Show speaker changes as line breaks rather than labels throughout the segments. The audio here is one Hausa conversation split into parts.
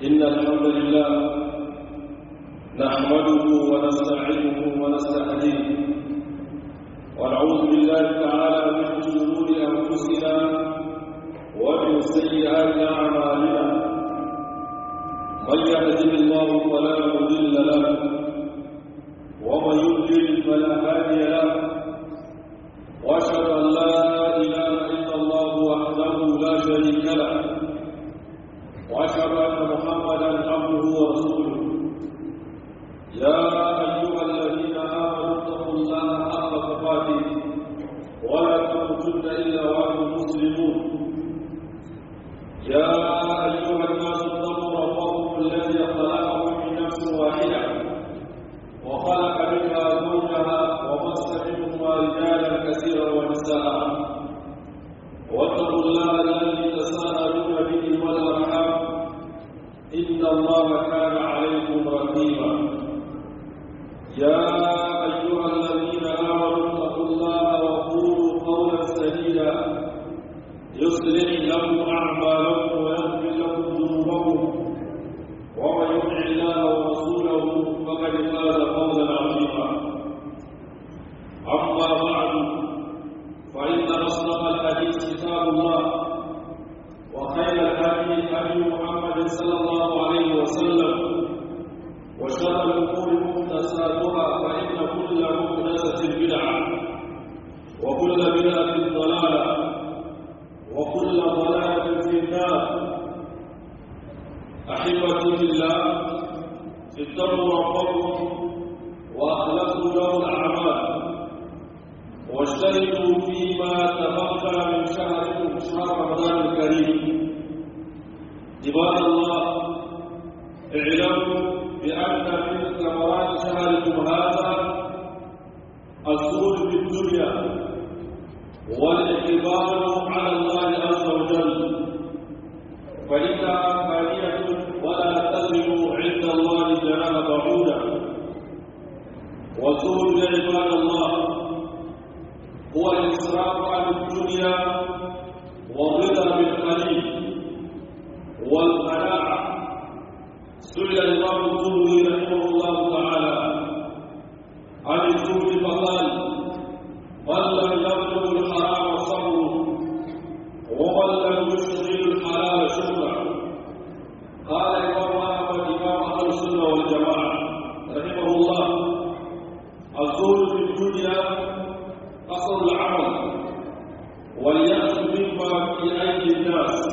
إن الحمد لله نحمده ونستعينه ونستهديه ونعوذ بالله تعالى من شرور أنفسنا ومن سيئات أعمالنا من يهده الله فلا مضل له ومن يضلل فلا هادي له واشهد ان لا اله الا الله وحده لا شريك له واشهد ان محمدا عبده ورسوله يا ايها الذين امنوا اتقوا الله حق تقاته ولا تموتن الا وانتم مسلمون يا ايها الناس اتقوا ربكم الذي خلقكم من نفس واحده وخلق منها زوجها وبث منهما رجالا كثيرا ونساء واتقوا الله الذي تساءلون به والارحام ان الله كان عليكم رقيبا يا ايها الذين امنوا اتقوا الله وقولوا قولا سديدا يصلح لكم اعمالكم ويغفر لكم ذنوبكم ومن يطع الله ورسوله فقد فاز فوزا عظيما اما بعد فان اصدق الحديث كتاب الله وخير الهدي هدي محمد صلى الله عليه وسلم وشر الامور محدثاتها فان كل محدثه بدعه وكل بدعه ضلاله وكل ضلاله في النار احبتي في الله اتقوا ربكم واخلصوا له الاعمال واجتهدوا فيما تبقى من شهركم شهر رمضان الكريم عباد الله اعلموا بان من ثمرات شهركم هذا الزهد في الدنيا والاعتبار على الله عز وجل فإنها فانية ولا تزن عند الله جناح بعودا والزهد يا عباد الله هو الإسراف عن الدنيا والرضا بالقليل والقناعة سئل الإمام الزهري رحمه الله تعالى عن الزهد فقال من لم يبلغ الحرام صبره ومن لم يشغل الحلال شكرا قال الإمام أحمد إمام أهل السنة والجماعة رحمه الله الزهد في الدنيا أصل العمل واليأس مما في أيدي الناس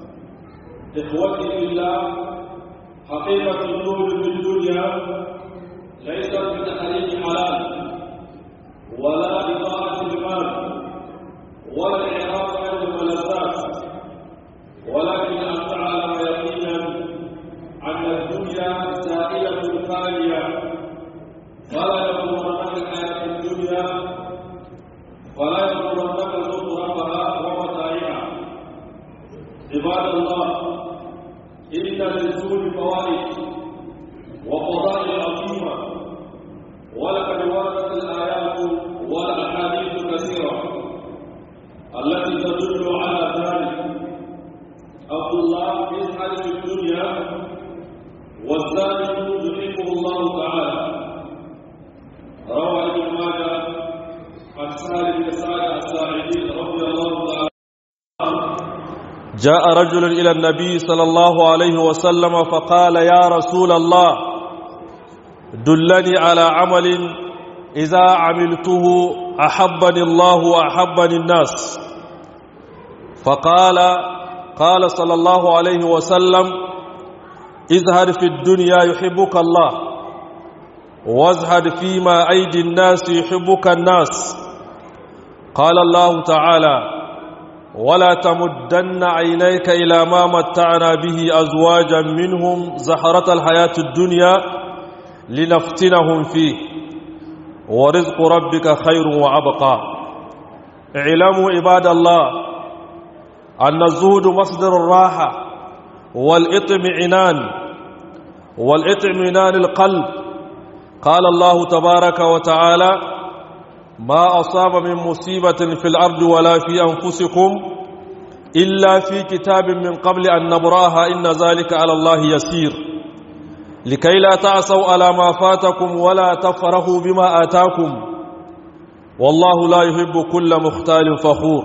إخوتي في الله حقيقة الزهد في الدنيا ليست بتحريم حلال ولا بطاعة المال ولا الإعراض عن الملذات ولكن أن تعلم يقينا أن الدنيا زائلة فانية فلا يغرنك الحياة الدنيا فلا يغرنك زخرفها ومتاعها عباد الله إن للزول فوائد وفضائل عظيمة ولقد وردت الآيات والأحاديث كثيرة التي تدل على ذلك عبد الله يسعد في الدنيا والزاد يحبه الله تعالى روى ابن ماجه عن سهل بن سعد الساعدي رضي الله تعالى
جاء رجل إلى النبي صلى الله عليه وسلم فقال يا رسول الله دلني على عمل إذا عملته أحبني الله وأحبني الناس فقال قال صلى الله عليه وسلم ازهد في الدنيا يحبك الله وازهد فيما أيدي الناس يحبك الناس قال الله تعالى ولا تمدن عينيك إلى ما متعنا به أزواجا منهم زهرة الحياة الدنيا لنفتنهم فيه ورزق ربك خير وأبقى اعلموا عباد الله أن الزهد مصدر الراحة والإطمئنان والإطمئنان القلب قال الله تبارك وتعالى ما أصاب من مصيبة في الأرض ولا في أنفسكم إلا في كتاب من قبل أن نبراها إن ذلك على الله يسير لكي لا تعصوا على ما فاتكم ولا تفرحوا بما آتاكم والله لا يحب كل مختال فخور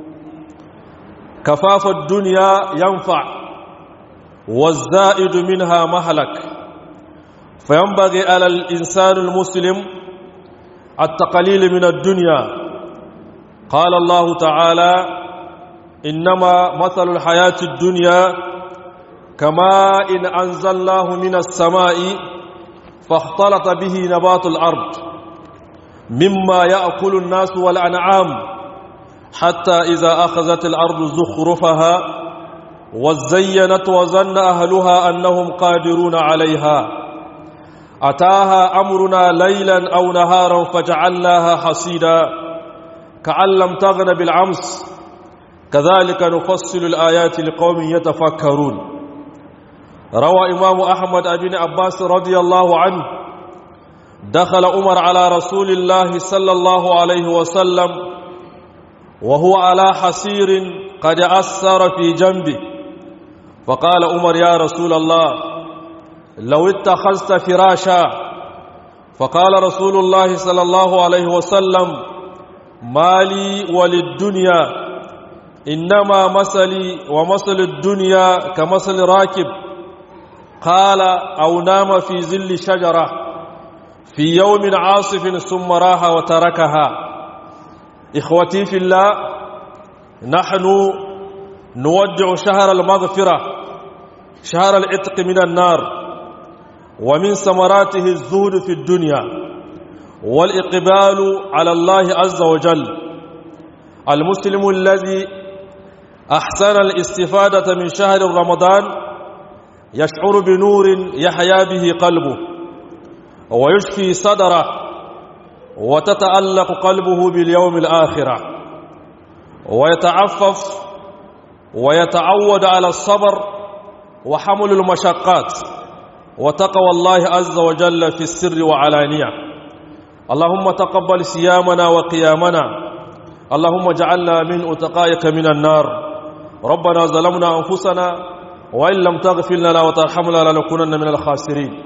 كفاف الدنيا ينفع والزائد منها مهلك فينبغي على الإنسان المسلم التقليل من الدنيا قال الله تعالى إنما مثل الحياة الدنيا كما إن أنزلناه من السماء فاختلط به نبات الأرض مما يأكل الناس والأنعام حتى إذا أخذت الأرض زخرفها وزينت وظن أهلها أنهم قادرون عليها أتاها أمرنا ليلا أو نهارا فجعلناها حصيدا كأن لم تغن بالعمس كذلك نفصل الآيات لقوم يتفكرون روى إمام أحمد بن عباس رضي الله عنه دخل عمر على رسول الله صلى الله عليه وسلم وهو على حسير قد أثر في جنبه فقال عمر يا رسول الله لو اتخذت فراشا فقال رسول الله صلى الله عليه وسلم ما لي وللدنيا إنما مثلي ومثل الدنيا كمثل راكب قال أو نام في ظل شجرة في يوم عاصف ثم راح وتركها إخوتي في الله نحن نودع شهر المغفرة شهر العتق من النار ومن ثمراته الزهد في الدنيا والإقبال على الله عز وجل المسلم الذي أحسن الاستفادة من شهر رمضان يشعر بنور يحيا به قلبه ويشفي صدره وتتألق قلبه باليوم الآخرة ويتعفف ويتعود على الصبر وحمل المشقات وتقوى الله عز وجل في السر وعلانية اللهم تقبل صيامنا وقيامنا اللهم اجعلنا من أتقائك من النار ربنا ظلمنا أنفسنا وإن لم تغفر لنا وترحمنا لنكونن من الخاسرين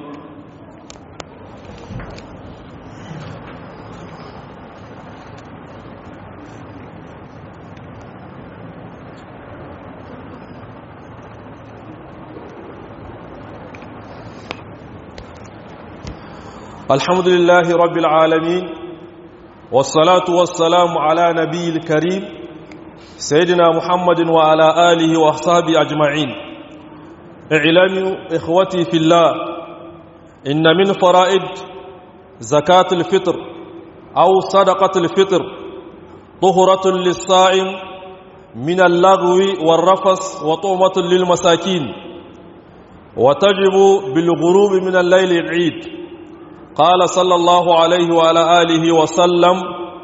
الحمد لله رب العالمين والصلاة والسلام على نبي الكريم سيدنا محمد وعلى آله وأصحابه أجمعين اعلموا إخوتي في الله إن من فرائد زكاة الفطر أو صدقة الفطر طهرة للصائم من اللغو والرفس وطعمة للمساكين وتجب بالغروب من الليل العيد قال صلى الله عليه وعلى آله وسلم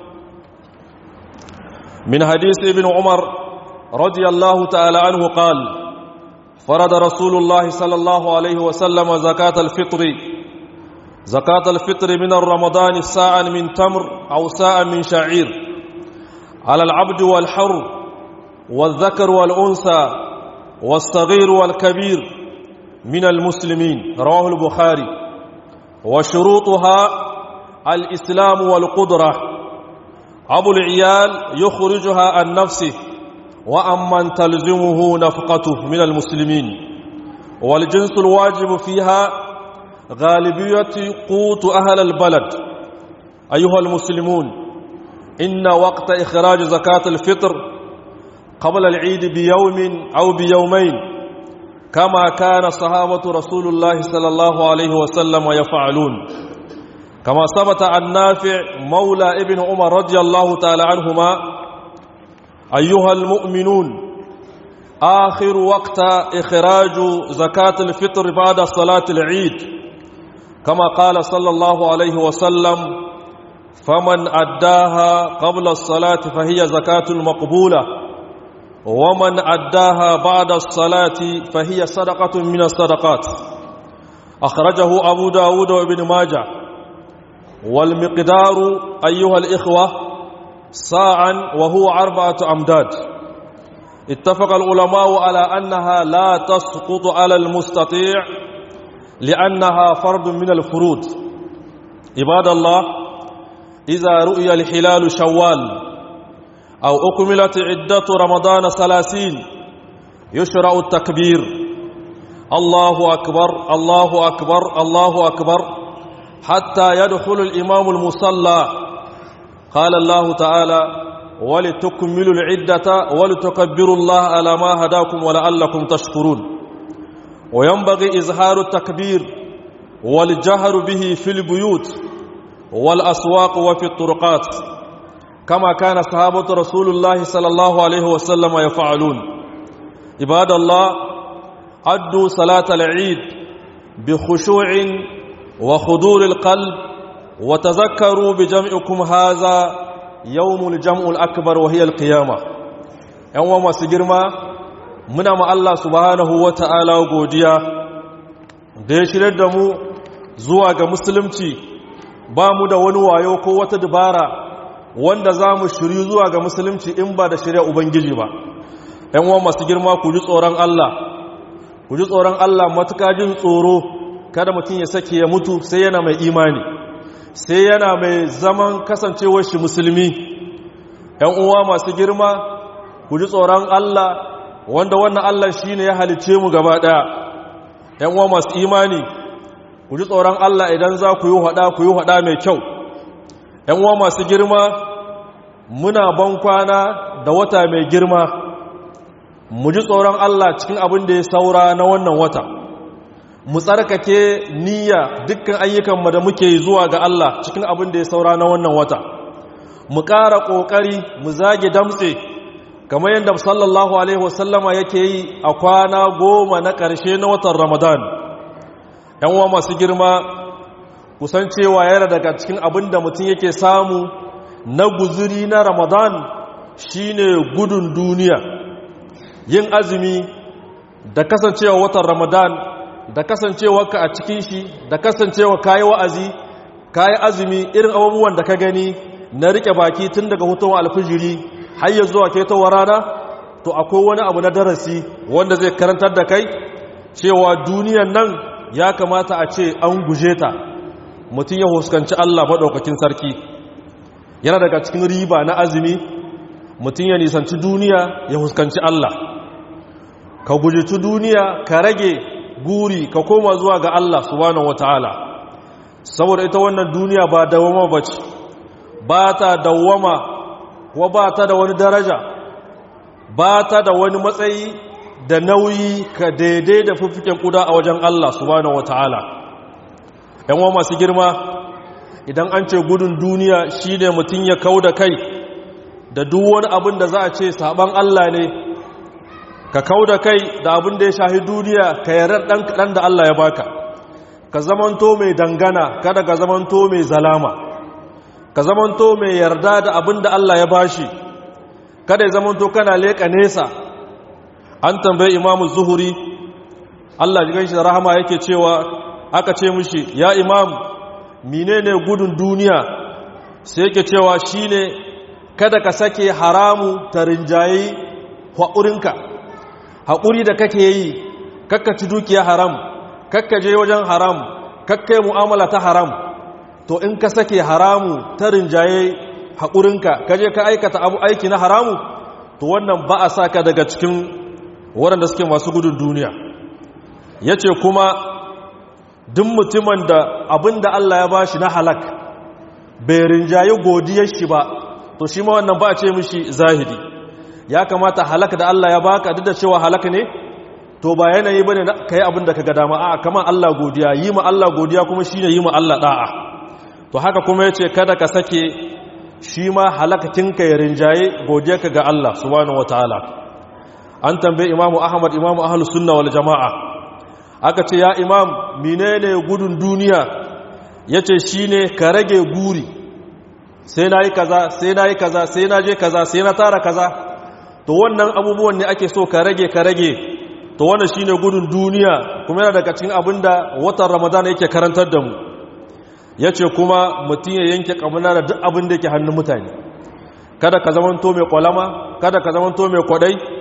من حديث ابن عمر رضي الله تعالى عنه قال فرض رسول الله صلى الله عليه وسلم زكاة الفطر زكاة الفطر من الرمضان ساعا من تمر أو ساعا من شعير على العبد والحر والذكر والأنثى والصغير والكبير من المسلمين رواه البخاري وشروطها الإسلام والقدرة أبو العيال يخرجها عن نفسه وأمن تلزمه نفقته من المسلمين والجنس الواجب فيها غالبية قوت أهل البلد أيها المسلمون إن وقت إخراج زكاة الفطر قبل العيد بيوم أو بيومين كما كان صحابة رسول الله صلى الله عليه وسلم يفعلون كما ثبت عن نافع مولى ابن عمر رضي الله تعالى عنهما أيها المؤمنون آخر وقت إخراج زكاة الفطر بعد صلاة العيد كما قال صلى الله عليه وسلم فمن أداها قبل الصلاة فهي زكاة مقبولة ومن أداها بعد الصلاة فهي صدقة من الصدقات أخرجه أبو داود وابن ماجه والمقدار أيها الإخوة ساعا وهو أربعة أمداد اتفق العلماء على أنها لا تسقط على المستطيع لأنها فرد من الفروض عباد الله إذا رؤي الحلال شوال أو أكملت عدة رمضان ثلاثين يشرع التكبير الله أكبر الله أكبر الله أكبر حتى يدخل الإمام المصلى قال الله تعالى ولتكملوا العدة ولتكبروا الله على ما هداكم ولعلكم تشكرون وينبغي إظهار التكبير والجهر به في البيوت والأسواق وفي الطرقات كما كان صحابة رسول الله صلى الله عليه وسلم يفعلون عباد الله أدوا صلاة العيد بخشوع وخضور القلب وتذكروا بجمعكم هذا يوم الجمع الأكبر وهي القيامة يوم ما سجرما muna ma Allah subhanahu wa ta'ala godiya da ya shirya da mu zuwa ga musulunci ba mu da wani wayo ko wata dabara wanda za mu shiri zuwa ga musulunci in ba da shirya Ubangiji ba ‘yan uwa masu girma ku ji tsoron Allah ku ji tsoron Allah matuka jin tsoro kada mutum ya sake ya mutu sai yana mai imani sai yana mai zaman kasancewar shi musulmi ‘yan uwa masu girma ku ji tsoron Allah wanda wannan Allah shi ne ya halice mu gaba ɗaya ‘yan uwa masu imani ku ji tsoron Allah idan za ku yi haɗa ku yi haɗa mai kyau ‘yan uwa masu girma muna ban kwana da wata mai girma mu ji tsoron Allah cikin abin da ya saura na wannan wata mu tsarkake niyya dukkan ayyukanmu da muke zuwa ga Allah cikin abin da ya saura na wannan wata mu ƙara ƙoƙari mu zage damtse kamar yadda sallallahu alaihi wasallama yake yi a kwana goma na ƙarshe na watan ramadan yan uwa masu girma kusan cewa yana daga cikin abin da mutum yake samu na guzuri na ramadan shine gudun duniya yin azumi da kasancewa watan ramadan da kasancewa ka a cikin shi da kasancewa kayi wa'azi kayi azumi irin abubuwan da ka gani na rike baki tun daga hutun alfijiri har ya zuwa ketowar rana to akwai wani abu na darasi wanda zai karantar da kai cewa duniyan nan ya kamata a ce an guje ta mutum ya huskanci Allah maɗaukakin sarki yana daga cikin riba na azumi mutum ya nisanci duniya ya huskanci Allah ka gujici duniya ka rage guri ka koma zuwa ga Allah subhanahu wataala saboda ita wannan duniya ba dawama bace ba ta dawama ko ba ta da wani daraja ba ta da wani matsayi da nauyi ka daidai da fiffiken kuda a wajen Allah subhanahu wataala yan wa masu girma idan an ce gudun duniya shine mutum ya kau da kai da duk wani abin da za a ce saban Allah ne ka kau da kai da abin da ya shahi duniya ka yarda ɗan kaɗan da Allah ya baka ka zamanto mai dangana kada ka zamanto mai zalama ka zamanto mai yarda da abin da Allah ya bashi kada ya zamanto kana leƙa nesa an tambayi imamu zuhuri Allah ji ganshi da rahama yake cewa aka ce mishi ya imam menene gudun duniya sai yake cewa shine kada ka sake haramu ta rinjayi haƙurinka haƙuri da kake yi kakka ci dukiya haram kakka je wajen haram kakka yi mu'amala ta haram to in ka sake haramu ta rinjaye haƙurinka ka je ka aikata abu aiki na haramu to wannan ba a sa ka daga cikin waɗanda suke masu gudun duniya ya ce kuma duk mutumin da abin da Allah ya ba shi na halak bai rinjaye godiyar shi ba to shi ma wannan ba a ce mishi zahidi ya kamata halaka da Allah ya baka duk da cewa halaka ne to ba yanayi bane kai abin da kaga dama a'a kamar Allah godiya yi ma Allah godiya kuma shine yi ma Allah da'a to haka kuma yace kada ka sake shi ma halakatin ka ya rinjaye godiyarka ga Allah subhanahu wataala an tambaye Imam Ahmad Imam Ahlus Sunna wal Jamaa aka ce ya imam menene gudun duniya yace shine ka rage guri sai nayi kaza sai nayi kaza sai na je kaza sai na tara kaza to wannan abubuwan ne ake so ka rage ka rage to wannan shine gudun duniya kuma yana daga cikin abinda watan ramadan yake karantar da mu yace kuma mutum ya yanke kamuna da duk abin da yake hannun mutane kada ka zamanto mai kwalama kada ka zamanto mai kwadai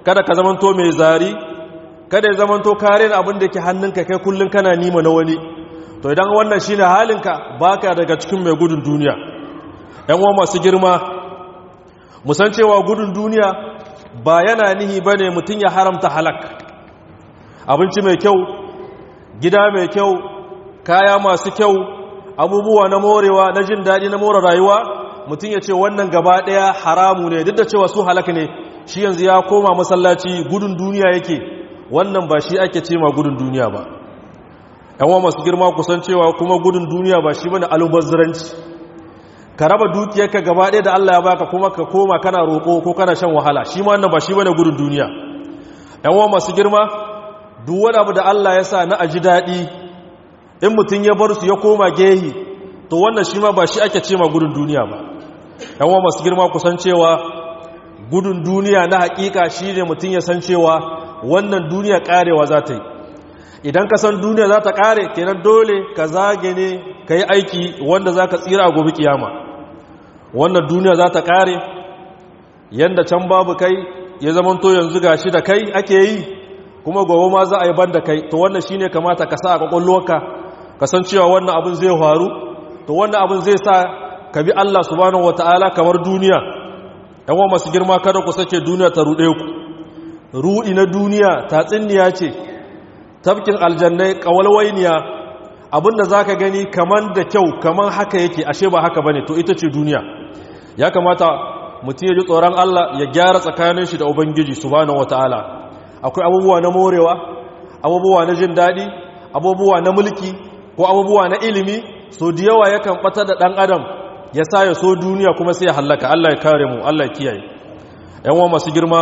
kada ka zamanto mai zari kada ya zamanto kare abin da ke hannunka kai kullum kana nima na wani to idan wannan shine halinka baka daga cikin mai gudun duniya yan uwa masu girma musan cewa gudun duniya ba yana nihi bane mutum ya haramta halak abinci mai kyau gida mai kyau kaya masu kyau abubuwa na morewa na jin daɗi na more rayuwa mutum ya ce wannan gaba ɗaya haramu ne duk da cewa su halak ne shi yanzu ya koma masallaci gudun duniya yake wannan ba shi ake ce ma gudun duniya ba yan masu girma kusan cewa kuma gudun duniya ba shi bane alubazziranci ka raba dukiyarka gaba ɗaya da Allah ya baka kuma ka koma kana roƙo ko kana shan wahala shi ma wannan ba shi bane gudun duniya yan masu girma duk wani abu da Allah ya sa na aji daɗi in mutum ya bar su ya koma gehi to wannan shi ma ba shi ake ce ma gudun duniya ba yan masu girma kusan cewa gudun duniya na hakika shi ne mutum ya san cewa wannan duniya karewa za ta yi idan ka san duniya za ta kare kenan dole ka zage ne ka yi aiki wanda za ka tsira a gobe kiyama wannan duniya za ta kare yadda can babu kai ya zamanto yanzu ga shi da kai ake yi kuma gobe ma za a yi ban da kai to wannan shi ne kamata ka sa a kwakwalwarka ka san cewa wannan abin zai faru to wannan abin zai sa ka bi Allah subhanahu wataala kamar duniya yawan masu girma kada ku sake duniya ta ruɗe ku ruɗi na duniya tatsinniya ce tafkin aljannai ƙawalwainiya abinda za ka gani kaman da kyau kaman haka yake ashe ba haka bane to ita ce duniya ya kamata mutum ya ji tsoron Allah ya gyara tsakanin shi da ubangiji subhanahu wataala akwai abubuwa na morewa abubuwa na jin daɗi abubuwa na mulki ko abubuwa na ilimi so da yawa yakan ɓata da ɗan adam ya sa ya so duniya kuma sai ya hallaka Allah ya kare mu Allah ya kiyaye yan masu girma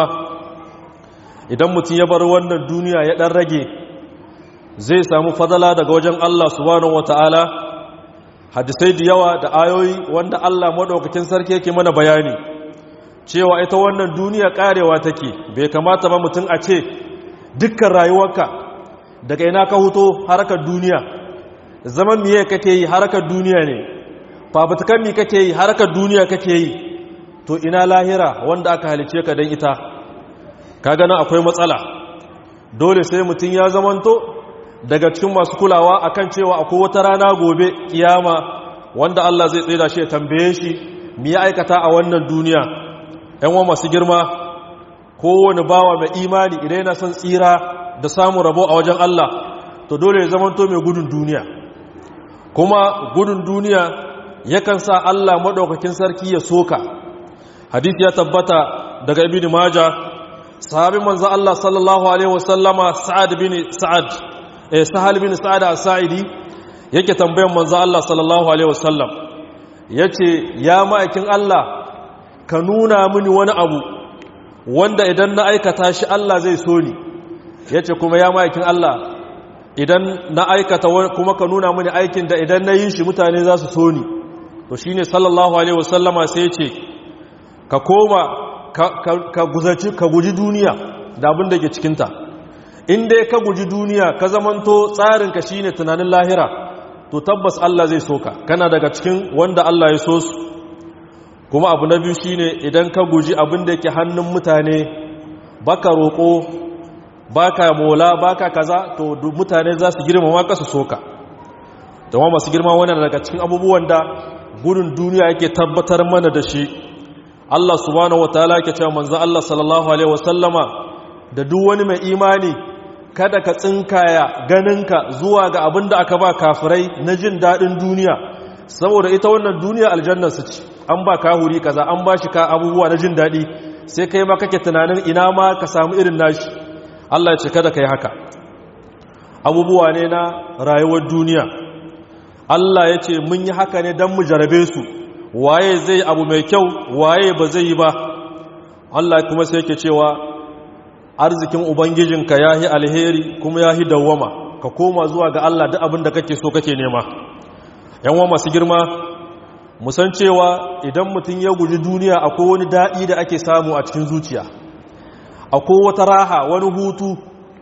idan mutum ya bar wannan duniya ya dan rage zai samu fadala daga wajen Allah subhanahu wataala hadisai da yawa da ayoyi wanda Allah madaukakin sarki yake mana bayani cewa ita wannan duniya karewa take bai kamata ba mutum a ce dukkan rayuwarka daga ina ka huto harkar duniya zaman miye kake yi harkar duniya ne fafutukan mi kake yi harkar duniya kake yi to ina lahira wanda aka halice ka don ita ka gana akwai matsala dole sai mutum ya zamanto daga cikin masu kulawa akan cewa akwai wata rana gobe kiyama wanda Allah zai tsaye da shi ya tambaye shi mi ya aikata a wannan duniya yan wa masu girma kowane bawa mai imani idan yana son tsira da samun rabo a wajen Allah to dole ya zamanto mai gudun duniya kuma gudun duniya yakan sa Allah maɗaukakin sarki ya soka hadith ya tabbata daga ibn maja sahabin manzo Allah sallallahu alaihi wasallama sa'ad bin sa'ad eh sahal bin sa'ad as-sa'idi yake tambayan manzo Allah sallallahu alaihi wasallam yace ya ma'aikin Allah ka nuna mini wani abu wanda idan na aikata shi Allah zai so ni yace kuma ya ma'aikin Allah idan na aikata kuma ka nuna mini aikin da idan na yi shi mutane za su so ni to shine sallallahu alaihi wasallama sai ya ce ka koma ka guzaci ka guji duniya da abin da ke cikinta in dai ka guji duniya ka zamanto tsarinka shine tunanin lahira to tabbas Allah zai soka kana daga cikin wanda Allah ya so su kuma abu na biyu shine idan ka guji abin da yake hannun mutane baka roƙo baka mola baka kaza to mutane za su girmama ka su soka da masu girma wannan daga cikin abubuwan da gudun duniya yake tabbatar mana da shi Allah subhanahu wataala yake cewa manzo Allah sallallahu alaihi wasallama da duk wani mai imani kada ka tsinkaya ganinka zuwa ga abin da aka ba kafirai na jin dadin duniya saboda ita wannan duniya aljanna su ci an ba kahuri kaza an ba shi ka abubuwa na jin dadi sai kai ma kake tunanin ina ma ka samu irin nashi Allah ya ce kada kai haka abubuwa ne na rayuwar duniya Allah ya ce mun yi haka ne don mu jarabe su waye zai abu mai kyau waye ba zai yi ba Allah kuma sai yake cewa arzikin ubangijinka ya yi alheri kuma ya yi dawwama ka koma zuwa ga Allah duk abin da kake so kake nema yanwa masu girma musan cewa idan mutum ya guji duniya akwai wani daɗi da ake samu a cikin zuciya akwai wata raha wani hutu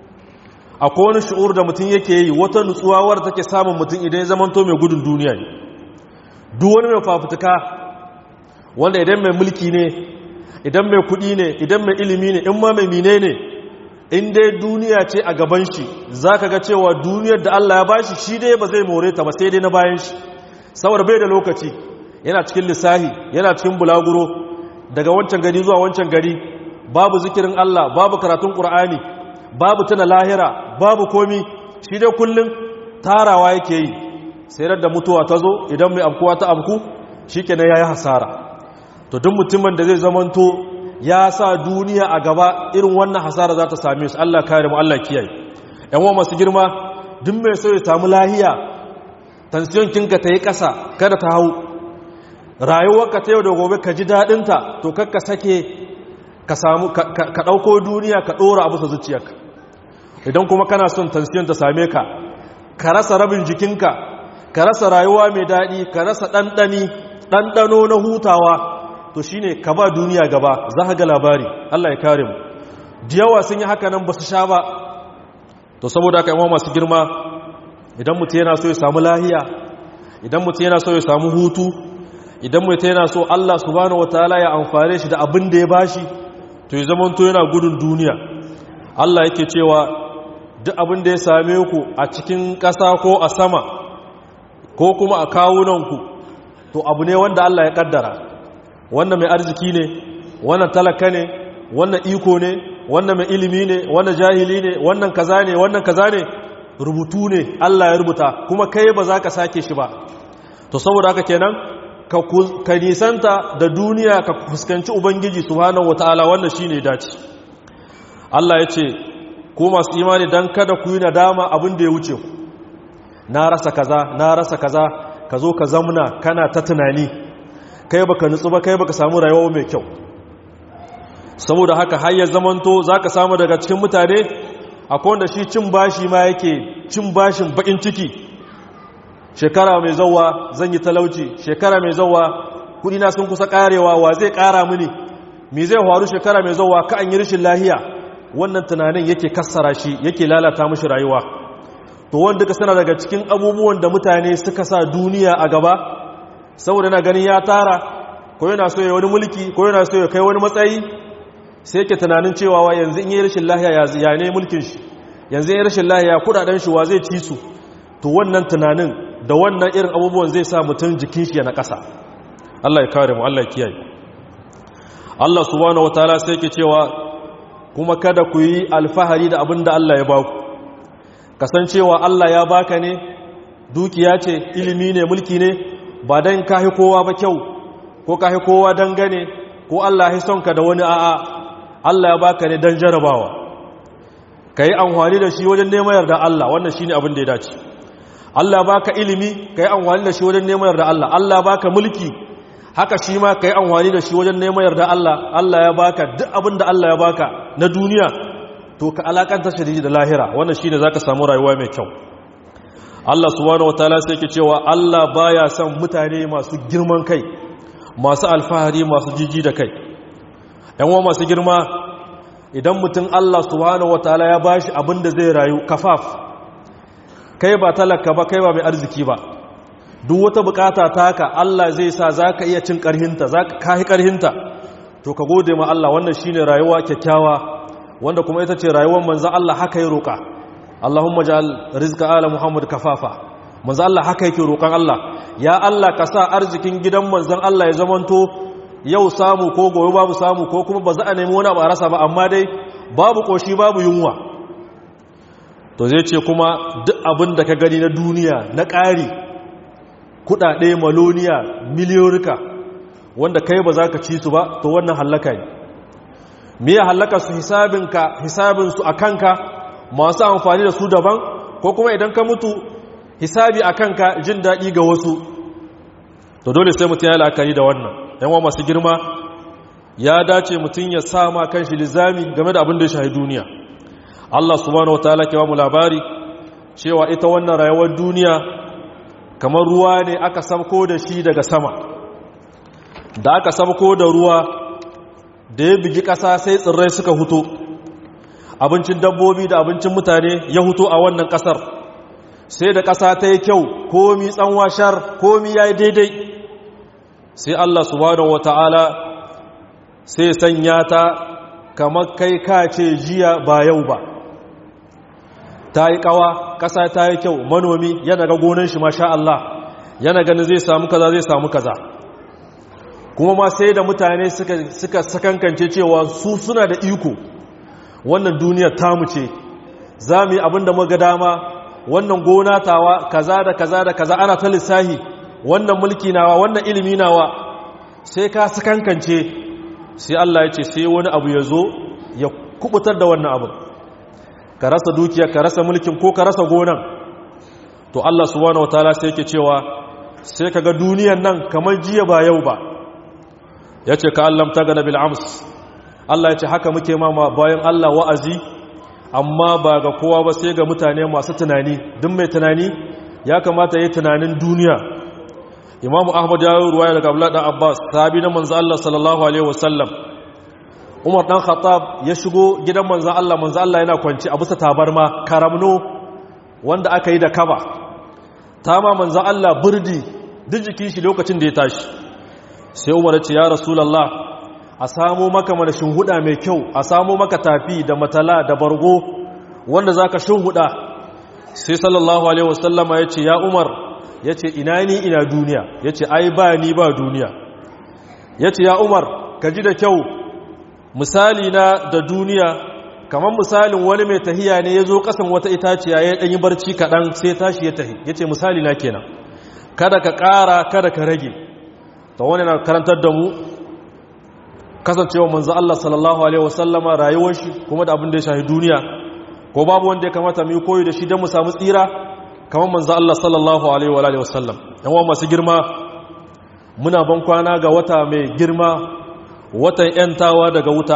akwai wani shi'ur da mutum yake yi wata nutsuwawar take samun mutum idan ya zamanto mai gudun duniya ne duk wani mai fafutuka wanda idan mai mulki ne idan mai kuɗi ne idan mai ilimi ne in ma mai mine ne in dai duniya ce a gaban shi za ka ga cewa duniyar da Allah ya bashi shi dai ba zai more ta ba sai dai na bayan shi saboda bai da lokaci yana cikin lissahi yana cikin bulaguro daga wancan gari zuwa wancan gari babu zikirin Allah babu karatun Qur'ani babu tuna lahira babu komi shi dai kullum tarawa yake yi sai da mutuwa ta zo idan mai amkuwa ta amku shikenan yayi hasara to duk mutumin da zai zamanto ya sa duniya a gaba irin wannan hasara za ta same su Allah kare mu Allah kiyaye yan uwa masu girma duk mai so ya samu lahiya tension kinka ta yi ƙasa kada ta hau rayuwarka ta yau da gobe ka ji daɗinta to kakka sake ka samu ka ɗauko duniya ka ɗora abu sa zuciyarka idan kuma kana son tension ta same ka ka rasa rabin jikinka ka rasa rayuwa mai daɗi ka rasa ɗanɗani ɗanɗano na hutawa to shi ne ka ba duniya gaba za ka ga labari Allah ya kare mu yawa sun yi haka nan ba su sha ba to saboda aka yawan masu girma idan mutu yana so ya samu lahiya idan mutu yana so ya samu hutu idan mutu yana so Allah subhanahu wataala ya amfane shi da abin da ya bashi to ya zama to yana gudun duniya Allah yake cewa duk abin da ya same ku a cikin ƙasa ko a sama ko kuma a kawunanku to abu ne wanda Allah ya kaddara wannan mai arziki ne wannan talaka ne wannan iko ne wannan mai ilimi ne wannan jahili ne wannan kaza ne wannan kaza ne rubutu ne Allah ya rubuta kuma kai ba za ka sake shi ba to saboda haka kenan ka nisanta da duniya ka fuskanci ubangiji subhanahu wataala wannan shine dace Allah ya ce ko masu imani dan kada ku yi nadama abin da ya wuce ku na rasa kaza na rasa kaza ka zo ka zamna kana ta tunani kai baka nutsu ba kai baka samu rayuwa mai kyau saboda haka har ya zamanto zaka samu daga cikin mutane akwai wanda shi cin bashi ma yake cin bashin bakin ciki shekara mai zawa zan yi talauci shekara mai zawa kudi na sun kusa karewa wa zai kara mini me zai faru shekara mai zawa ka an yi rashin lahiya wannan tunanin yake kassara shi yake lalata mishi rayuwa to wanda ka sana daga cikin abubuwan da mutane suka sa duniya a gaba saboda na ganin ya tara ko yana so ya wani mulki ko yana so ya kai wani matsayi sai yake tunanin cewa wa yanzu in yi rashin lahiya ya ne mulkin shi yanzu in yi rashin lahiya kudaden shi wa zai ci su to wannan tunanin da wannan irin abubuwan zai sa mutum jikin shi ya na ƙasa Allah ya kare mu Allah ya kiyaye Allah subhanahu wataala sai yake cewa kuma kada ku yi alfahari da abin da Allah ya baku kasancewa Allah ya baka ne dukiya ce ilimi ne mulki ne ba don kahi kowa ba kyau ko kahi kowa dangane ko Allah ya son ka da wani a'a Allah ya baka ne don jarabawa ka yi amfani da shi wajen neman yarda Allah wannan shi ne abin da ya dace Allah ya baka ilimi ka yi amfani da shi wajen neman yarda Allah Allah ya baka mulki haka shi ma ka yi amfani da shi wajen neman yarda Allah Allah ya baka duk abin da Allah ya baka na duniya to ka alakanta shi da lahira wannan shine zaka samu rayuwa mai kyau Allah subhanahu wataala sai yake cewa Allah baya son mutane masu girman kai masu alfahari masu jiji da kai yan uwa masu girma idan mutum Allah subhanahu wataala ya bashi abin da zai rayu kafaf kai ba talaka ba kai ba mai arziki ba duk wata bukata taka Allah zai sa zaka iya cin karhinta zaka kai karhinta to ka gode ma Allah wannan shine rayuwa kyakkyawa wanda kuma ita ce rayuwar manzo Allah haka ya roka Allahumma ja'al rizqa ala Muhammad kafafa manzo Allah haka yake roƙon Allah ya Allah ka sa arzikin gidan manzon Allah ya zamanto yau samu ko gobe babu samu ko kuma ba za a nemi wani abu a rasa ba amma dai babu koshi babu yunwa to zai ce kuma duk abin da ka gani na duniya na ƙari kudade maloniya miliyorika wanda kai ba za ka ci su ba to wannan hallaka ne me ya hallaka su hisabinka hisabinsu a kanka masu amfani da su daban ko kuma idan ka mutu hisabi a kanka jin daɗi ga wasu to dole sai mutum ya la'akari da wannan yanwa masu girma ya dace mutum ya sama kan shi lizami game da abin da ya shahi duniya Allah subhanahu wataala ke ba mu labari cewa ita wannan rayuwar duniya kamar ruwa ne aka sabko da shi daga sama da aka sabko da ruwa da ya bigi ƙasa sai tsirrai suka huto abincin dabbobi da abincin mutane ya huto a wannan ƙasar sai da ƙasa ta yi kyau komi tsanwa shar komi ya yi daidai sai Allah subhanahu wata'ala sai sanya ta kamar kai ka ce jiya ba yau ba ta yi kawa ƙasa ta yi kyau manomi yana ga gonan shi masha Allah yana ganin zai samu kaza zai samu kaza kuma ma sai da mutane suka sakankance cewa su suna da iko wannan duniyar tamu ce za mu yi abin da muga dama wannan gona tawa kaza da kaza da kaza ana ta lissahi wannan mulki nawa wannan ilimi nawa sai ka sakankance sai Allah ya ce sai wani abu ya zo ya kubutar da wannan abin ka rasa dukiya ka rasa mulkin ko ka rasa gonan to Allah subhanahu wataala sai yake cewa sai kaga duniyan nan kamar jiya ba yau ba yace ka allam tagana bil ams Allah yace haka muke ma bayan Allah wa'azi amma ba ga kowa ba sai ga mutane masu tunani duk mai tunani ya kamata yi tunanin duniya Imam Ahmad ya yi ruwaya daga Abdullah dan Abbas sahabi na manzo Allah sallallahu alaihi wasallam Umar dan Khattab ya shigo gidan manzo Allah manzo Allah yana kwanci a bisa tabarma karamno wanda aka yi da kaba ta ma manzo Allah burdi duk jikin shi lokacin da ya tashi sai Umar ya ce ya Rasulullah a samo maka mana shinhuda mai kyau a samo maka tafi da matala da bargo wanda zaka shinhuda sai sallallahu alaihi wasallama ya ce ya Umar ya ce ina ni ina duniya ya ce ai ba ni ba duniya ya ce ya Umar ka ji da kyau misali na da duniya kamar misalin wani mai tahiya ne ya zo kasan wata itaciya ya ɗanyi barci kaɗan sai tashi ya tahi ya ce misali na kenan kada ka ƙara kada ka rage ta wani na karantar da mu kasancewa manzo Allah sallallahu alaihi wasallama rayuwar shi kuma da abin da ya shahi duniya ko babu wanda ya kamata mu yi koyi da shi don mu samu tsira kamar manzo Allah sallallahu alaihi wa alihi wasallam yan masu girma muna ban kwana ga wata mai girma watan ‘yantawa daga wuta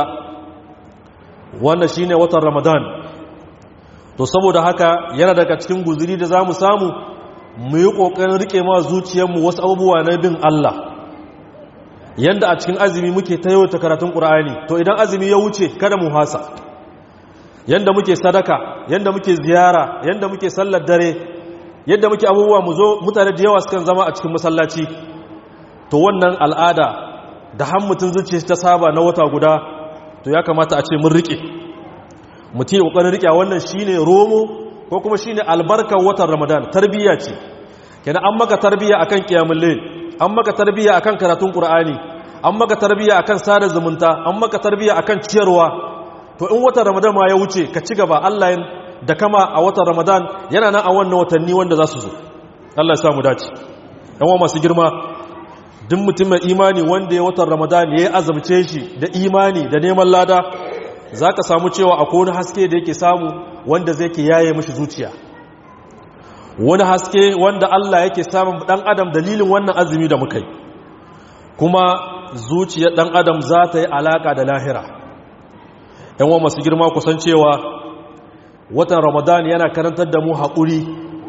wannan shine watan ramadan to saboda haka yana daga cikin guziri da za mu samu mu yi ƙoƙarin riƙe ma zuciyarmu wasu abubuwa na bin Allah yanda a cikin azumi muke ta yawata karatun ƙura'ani to idan azumi ya wuce kada mu hasa yanda muke sadaka yanda muke ziyara yanda muke sallar dare yadda muke abubuwa mu zo mutane da yawa sukan zama a cikin masallaci to wannan al'ada da han mutum zuciya ta saba na wata guda to ya kamata a ce mun rike mutum kokarin rike wannan shine romo ko kuma shine albarkar watan ramadan tarbiyya ce kenan an maka tarbiyya akan qiyamul layl an maka tarbiyya akan karatun qur'ani an maka tarbiyya akan sada zumunta an maka tarbiyya akan ciyarwa to in watan ramadan ma ya wuce ka ci gaba Allah da kama a watan ramadan yana nan a wannan watanni wanda za su zo Allah ya samu dace yan masu girma duk mutum mai imani wanda ya watan ramadan ya yi azamce shi da imani da neman lada za ka samu cewa akwai wani haske da yake samu wanda zai ke yaye mashi zuciya wani haske wanda Allah yake samun dan adam dalilin wannan azumi da muka yi kuma zuciyar dan adam za ta yi alaka da lahira yan wa masu girma kusan cewa watan ramadan yana karantar da mu haƙuri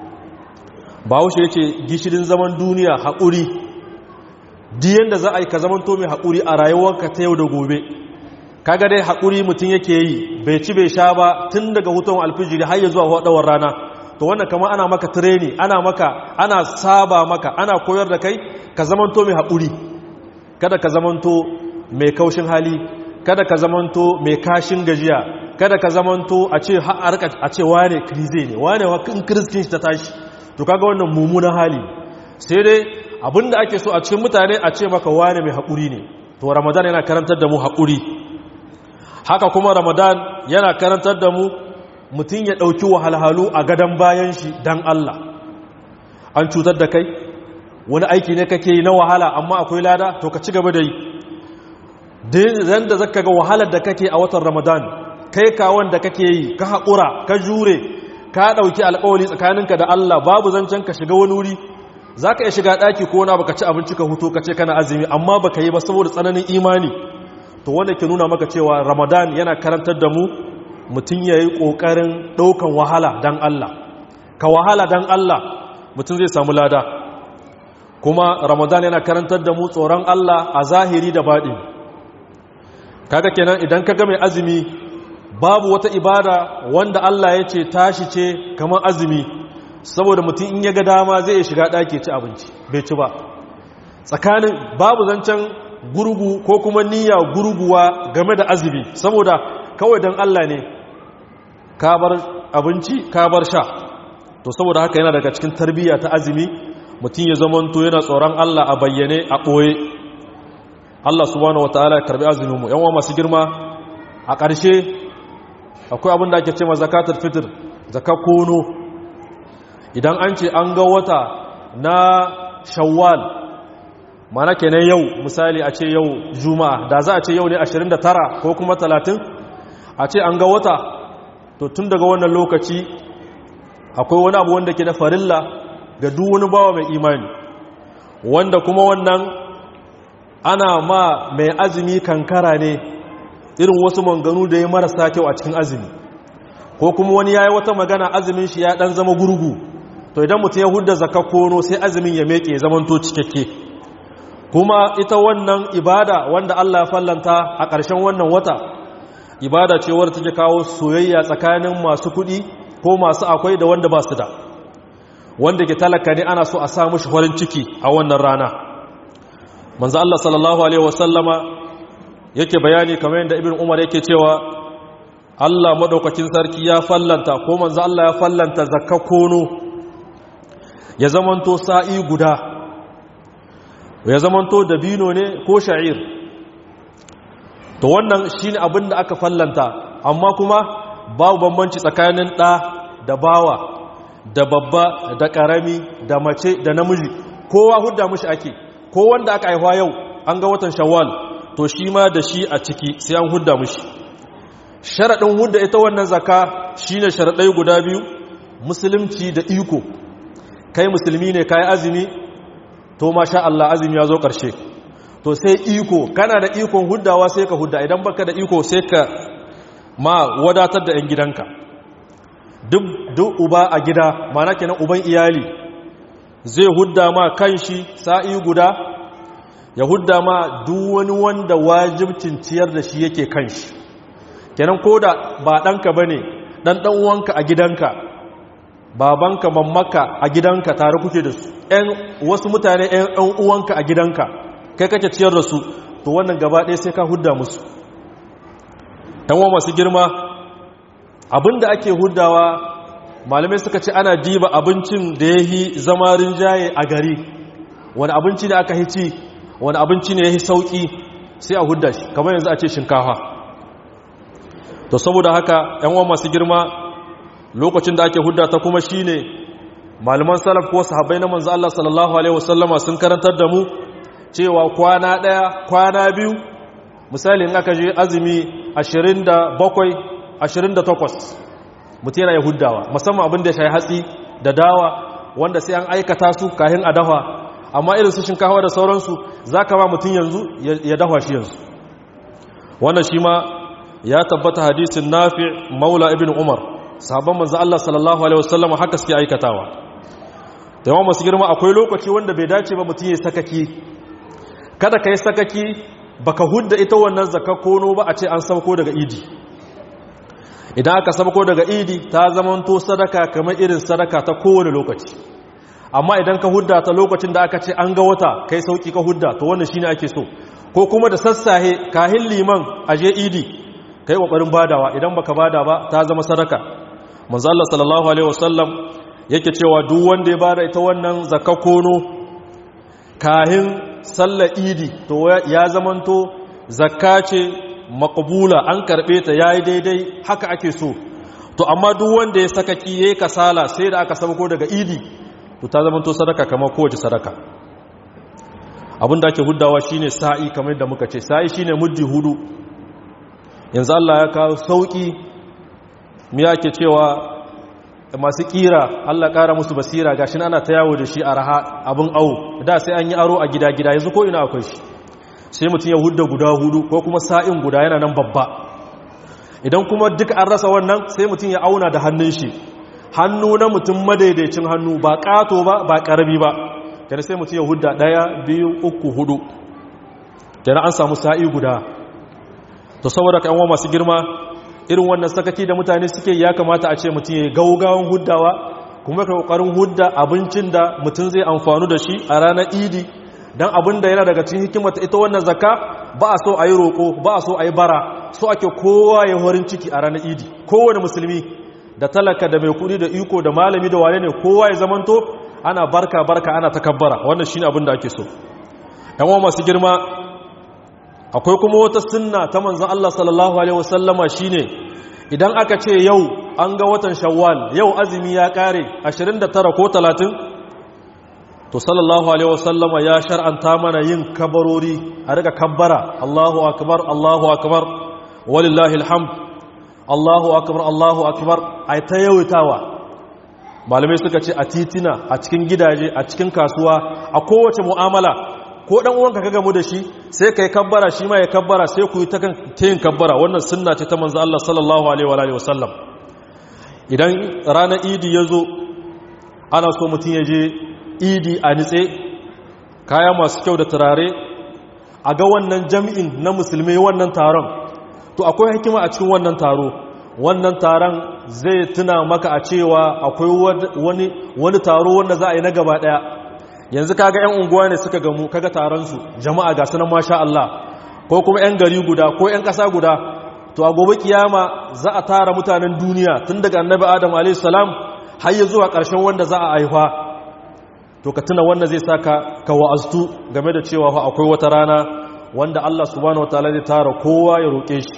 ba haushe ya ce gishirin zaman duniya haƙuri diyan da za a yi ka zamanto mai haƙuri a rayuwarka ta yau da gobe kaga dai haƙuri mutum yake yi bai ci bai sha ba tun daga hutun alfijiri har ya zuwa waɗawar rana to wannan kama ana maka tireni ana maka ana saba maka ana koyar da kai ka zamanto mai haƙuri kada ka zamanto mai kaushin hali kada ka zamanto mai kashin gajiya kada ka zamanto a ce a ce wane krize ne wane in kiristin shi ta tashi to kaga wannan mummunan hali sai dai abinda ake so a cikin mutane a ce maka wane mai haƙuri ne to ramadan yana karantar da mu haƙuri haka kuma ramadan yana karantar da mu mutum ya ɗauki wahalhalu a gadon bayan shi don Allah an cutar da kai wani aiki ne kake yi na wahala amma akwai lada to ka ci gaba da yi dan da zaka ga wahalar da kake a watan ramadan kai kawon da kake yi ka haƙura ka jure ka ɗauki alƙawari tsakaninka da Allah babu zancen ka shiga wani wuri za ka iya shiga ɗaki ko na baka ci abinci ka hutu ka ce kana azumi amma baka yi ba saboda tsananin imani to wanda ke nuna maka cewa ramadan yana karantar da mu mutum ya yi ƙoƙarin ɗaukan wahala don Allah ka wahala don Allah mutum zai samu lada kuma ramadan yana karantar da mu tsoron Allah a zahiri da baɗi kaga kenan idan ka ga mai azumi babu wata ibada wanda Allah ya ce tashi ce kamar azumi saboda mutum in ya ga dama zai iya shiga ɗaki ci abinci bai ci ba tsakanin babu zancen gurgu ko kuma niyya gurguwa game da azumi saboda kawai don Allah ne ka bar abinci ka bar sha to saboda haka yana daga cikin tarbiyya ta azumi mutum ya zamanto yana tsoron Allah a bayyane a ɓoye Allah subhanahu wataala ya karbi azumin mu yan uwa masu girma a ƙarshe akwai abin da ake cewa zakatul fitr zakat kono idan an ce an ga wata na shawwal mana kenan yau misali a ce yau juma'a da za a ce yau ne 29 ko kuma 30 a ce an ga wata to tun daga wannan lokaci akwai wani abu wanda ke da farilla ga duk wani bawa mai imani wanda kuma wannan ana ma mai azumi kankara ne irin wasu manganu da ya marasa kyau a cikin azumi ko kuma wani ya yi wata magana azumin shi ya dan zama gurgu to idan mutum ya hudda zakakkono sai azumin ya meke zamanto cikakke kuma ita wannan ibada wanda Allah ya fallanta a ƙarshen wannan wata ibada ce wadda take kawo soyayya tsakanin masu kuɗi ko masu akwai da wanda ba su da wanda ke talaka ne ana so a sa mushi farin ciki a wannan rana manzo Allah sallallahu alaihi wasallama yake bayani kamar yadda ibn Umar yake cewa Allah madaukakin sarki ya fallanta ko manzo Allah ya fallanta zakkakono ya zamanto sa'i guda ya zamanto dabino ne ko sha'ir to wannan shine abin da aka fallanta amma kuma babu bambanci tsakanin ɗa da bawa da babba da ƙarami da mace da namiji kowa hudda mushi ake ko wanda aka haihuwa yau an ga watan shawwal to shi ma da shi a ciki sai an hudda mushi sharaɗin hudda ita wannan zaka shine sharaɗai guda biyu musulunci da iko kai musulmi ne kai azumi to masha Allah azumi ya zo ƙarshe to sai iko kana da ikon huddawa sai ka hudda idan baka da iko sai ka ma wadatar da 'yan gidanka duk uba a gida mana kenan uban iyali zai hudda ma kanshi sa'i guda ya hudda ma duk wani wanda wajibcin ciyar da shi yake kanshi kenan ko da ba ɗanka ba ne ɗan ɗan'uwanka a gidanka babanka mammaka a gidanka tare kuke da su ‘yan wasu mutane ‘yan uwanka a gidanka kai kake ciyar da su to wannan gaba ɗaya sai ka hudda musu ‘yan masu girma abinda ake huddawa malamai suka ce ana diba abincin da ya yi zama rinjaye a gari wani abinci ne aka hici wani abinci ne ya yi sauƙi sai a hudda shi kamar yanzu a ce shinkafa to saboda haka ‘yan masu girma lokacin da ake hudda ta kuma shine malaman salaf ko sahabbai na manzo Allah sallallahu alaihi wasallama sun karantar da mu cewa kwana daya kwana biyu misali in aka je azumi 27 28 mutum yana huddawa musamman abin da ya shayi hatsi da dawa wanda sai an aikata su kahin a dafa amma irin su shinkawa da sauransu za ka ma mutum yanzu ya dafa shi yanzu wannan shi ma ya tabbata hadisin nafi maula ibn umar sabon manzo Allah sallallahu alaihi wasallam haka suke aikatawa da yawan masu girma akwai lokaci wanda bai dace ba mutum ya sakaki kada ka yi sakaki baka hudda ita wannan zakakono ba a ce an sauko daga idi idan aka sauko daga idi ta zamanto sadaka kamar irin sadaka ta kowane lokaci amma idan ka hudda ta lokacin da aka ce an ga wata kai sauki ka hudda to wannan shine ake so ko kuma da sassahe kahin liman aje idi kai kokarin badawa idan baka bada ba ta zama sadaka manzo Allah sallallahu alaihi wasallam yake cewa duk wanda ya bada ita wannan zakakono kahin sallar idi to ya zamanto zakka ce maqbula an karbe ta yayi daidai haka ake so to amma duk wanda ya sakaki yayi kasala sai da aka sabko daga idi to ta zamanto sadaka kamar kowace sadaka abinda ake huddawa shine sa'i kamar da muka ce sa'i shine muddi hudu yanzu Allah ya kawo sauki mu yake cewa masu kira Allah kara musu basira gashin ana ta yawo da shi a raha abin au da sai an yi aro a gida-gida yanzu ko ina akwai shi sai mutum ya hudda guda hudu ko kuma sa'in guda yana nan babba idan kuma duk an rasa wannan sai mutum ya auna da hannun shi hannu na mutum madaidaicin hannu ba kato ba ba karami ba kenan sai mutum ya hudda daya biyu uku hudu kenan an samu sa'i guda to saboda kan masu girma irin wannan sakaki da mutane suke ya kamata a ce mutum ya gaugawan huddawa kuma ka kokarin hudda abincin da mutum zai amfanu da shi a ranar idi don abin da yana daga cikin hikimata ita wannan zakka ba a so a yi roƙo ba a so a yi bara so ake kowa ya horin ciki a ranar idi kowane musulmi da talaka da mai kudi da iko da malami da wane ne kowa ya zamanto ana barka barka ana takabbara wannan shine abin da ake so yan masu girma akwai kuma wata sunna ta manzon Allah sallallahu alaihi wasallama shine idan aka ce yau an ga watan shawwal yau azumi ya kare 29 ko 30 to sallallahu alaihi wasallama ya shar'anta mana yin kabarori a riga kabbara Allahu akbar Allahu akbar walillahi alhamd Allahu akbar Allahu akbar ai ta yawaitawa malamai suka ce a titina a cikin gidaje a cikin kasuwa a kowace mu'amala ko dan uwanka ka gamu da shi sai kai kabbara shi ma ya kabbara sai ku yi ta kan yin kabbara wannan sunna ce ta manzo Allah sallallahu alaihi wa alihi wasallam idan ranar idi yazo ana so mutun ya je idi a nitse kaya masu kyau da turare a ga wannan jami'in na musulmi wannan taron to akwai hikima a cikin wannan taro wannan taron zai tuna maka a cewa akwai wani wani taro wanda za a yi na gaba daya yanzu kaga yan unguwa ne suka gamu kaga taron su jama'a ga sunan masha Allah ko kuma yan gari guda ko yan kasa guda to a gobe kiyama za a tara mutanen duniya tun daga annabi adam alayhi salam har ya zuwa ƙarshen wanda za a haifa to ka tuna wanda zai saka ka wa'aztu game da cewa fa akwai wata rana wanda Allah subhanahu wataala zai tara kowa ya roke shi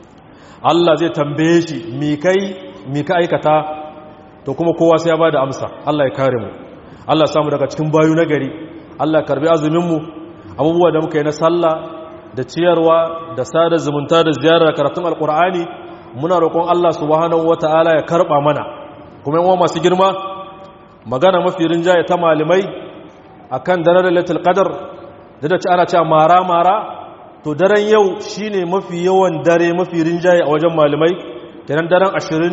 Allah zai tambaye shi mi kai mi ka aikata to kuma kowa sai ya bada amsa Allah ya kare mu Allah ya samu daga cikin bayu na gari Allah ya karbi azumin mu abubuwa da muka yi na sallah da ciyarwa da sada zumunta da ziyarar karatun alkur'ani muna roƙon Allah subhanahu wataala ya karba mana kuma yan masu girma magana mafi rinjaye ta malamai akan daren lailatul qadar da ci ana cewa mara mara to daren yau shine mafi yawan dare mafi rinjaye a wajen malamai kenan daren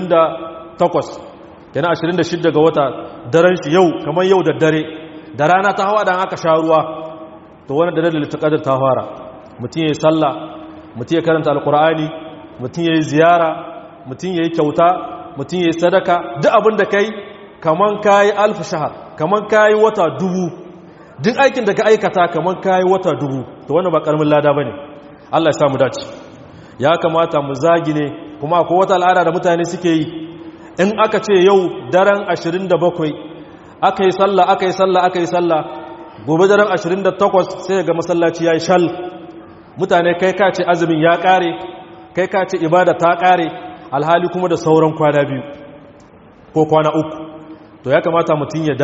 28 kenan 26 ga wata daren shi yau kamar yau da dare da rana ta hawa dan aka sha ruwa to wannan daren lailatul qadar ta fara mutum yayi sallah mutum ya karanta alqur'ani mutum yayi ziyara mutum yayi kyauta mutum yayi sadaka duk abin da kai kaman kayi alfi shahar kaman kayi wata dubu duk aikin da ka aikata kaman kayi wata dubu to wannan ba karamin lada bane Allah ya samu dace ya kamata mu zagi ne kuma akwai wata al'ada da mutane suke yi in aka ce yau daren 27 aka yi sallah aka yi sallah aka yi sallah gobe daren 28 sai ga masallaci yayi shal mutane kai ka ce azumin ya kare kai ka ce ibada ta kare alhali kuma da sauran kwana biyu ko kwana uku to ya kamata mutum ya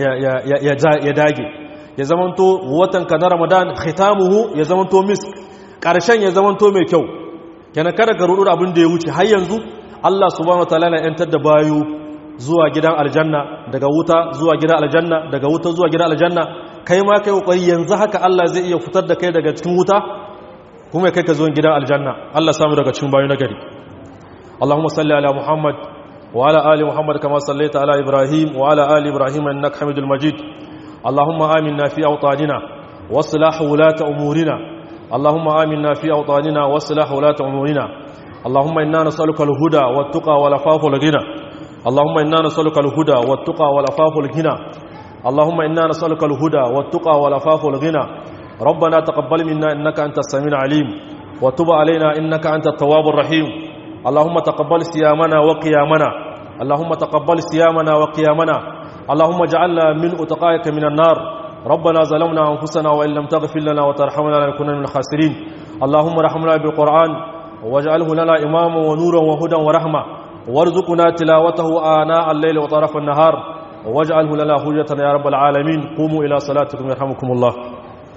dage ya zamanto watan ka na ramadan khitamuhu ya zamanto misk ƙarshen ya zamanto mai kyau kenan kada ka rudu abin da ya wuce har yanzu Allah subhanahu wataala na yantar da bayu zuwa gidan aljanna daga wuta zuwa gidan aljanna daga wuta zuwa gidan aljanna kai ma kai kokari yanzu haka Allah zai iya fitar da kai daga cikin wuta kuma kai ka zo gidan aljanna Allah samu daga cikin bayu nagari Allahumma salli ala Muhammad وعلى آل محمد كما صليت على إبراهيم وعلى آل إبراهيم إنك حميد المجيد اللهم آمنا في أوطاننا واصلح ولاة أمورنا اللهم آمنا في أوطاننا واصلح ولاة أمورنا اللهم إنا نسألك الهدى والتقى والعفاف والغنى اللهم إنا نسألك الهدى والتقى والعفاف والغنى اللهم إنا نسألك الهدى والتقى والعفاف والغنى ربنا تقبل منا إنك أنت السميع العليم وتب علينا إنك أنت التواب الرحيم اللهم تقبل صيامنا وقيامنا اللهم تقبل صيامنا وقيامنا اللهم اجعلنا من اتقائك من النار ربنا ظلمنا انفسنا وان لم تغفر لنا وترحمنا لنكون من الخاسرين اللهم ارحمنا بالقران واجعله لنا اماما ونورا وهدى ورحمه وارزقنا تلاوته آناء الليل وطرف النهار واجعله لنا حجة يا رب العالمين قوموا إلى صلاتكم يرحمكم الله